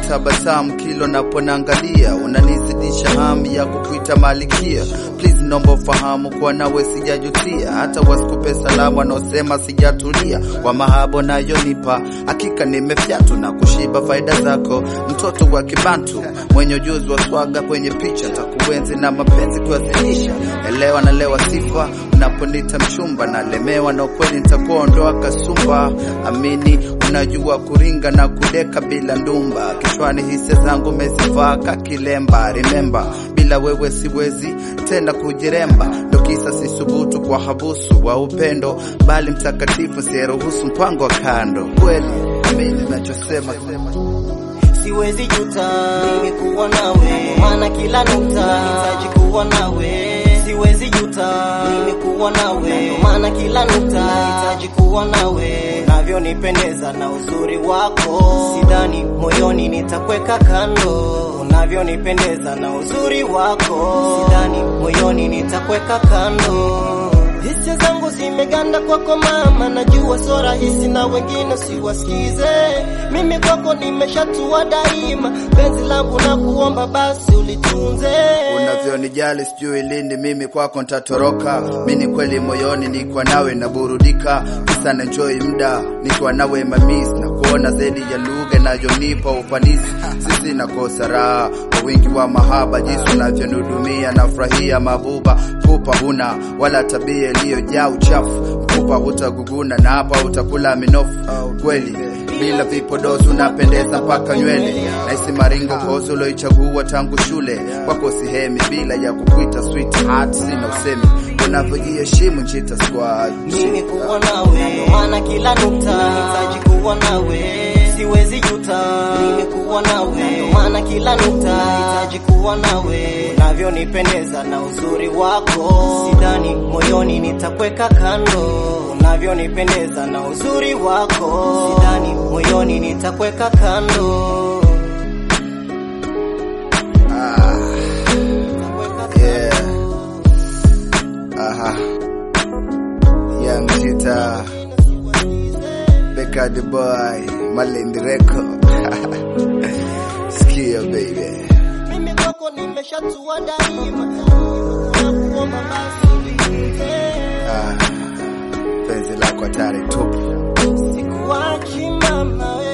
tabasamu kilo naponangalia, unanizidisha hamu ya kukuita malikia. Please nomba ufahamu kwa nawe sijajutia, hata wasikupe salamu wanaosema sijatulia. Kwa mahabo nayonipa hakika nimefyatu na kushiba faida zako, mtoto wa kibantu mwenye ujuzi wa swaga kwenye picha, takuenzi na mapenzi kuwasilisha. Elewa na lewa sifa unaponita mchumba, nalemewa na ukweli nitakuondoa kasumba. Amini unajua kuringa na kudeka bila ndumba, kichwani hisia zangu mezivaa kakilemba. Remember, bila wewe siwezi tena kujiremba, ndo kisa sisubutu kwa habusu wa upendo, bali mtakatifu siyeruhusu mpango wa kando. Kweli amini nachosema siwezi juta mimi kuwa nawe, maana kila nukta nitaji kuwa nawe. Siwezi juta mimi kuwa nawe, maana kila nukta nitaji kuwa nawe. Unavyonipendeza na uzuri wako, sidhani moyoni nitakweka kando. Unavyonipendeza na uzuri wako, sidhani moyoni nitakweka kando. Hisia zangu zimeganda kwako mama, najua so rahisi na wengine siwasikize. Mimi kwako nimeshatua daima, penzi langu na kuomba basi ulitunze. unavyonijali sijui lini mimi kwako ntatoroka. Mini kweli moyoni nikwa nawe naburudika, kisa na enjoy mda nikwa nawe mamis na kuona zaidi ya lugha inayonipa ufanisi. Sisi nakosa raha kwa wingi wa mahaba, jinsi unavyonihudumia nafurahia mabuba. Pupa huna wala tabia iliyojaa uchafu, mfupa hutaguguna na hapa utakula minofu. Kweli bila vipodozi unapendeza mpaka nywele, naisi maringo kozi uloichagua tangu shule. Kwako sihemi bila ya kukuita sweetheart, sina usemi unavyojiheshimu Nchita Squad. Mimi kuwa nawe, maana kila nukta nitaji kuwa nawe. Siwezi juta mimi kuwa nawe, maana kila nukta nitaji kuwa nawe. Unavyonipendeza na uzuri wako, sidhani moyoni nitakweka kando. Unavyonipendeza na uzuri wako, sidhani moyoni nitakweka kando. Ah, Nitakweka yeah. Aha. Young Chita, Becca the boy, Malindi record. Skia baby. Mimi kwako nimeshatua daima, nakuomba basi unitunze. Ah, penzi lako hatari tupu. Sikuachi mama we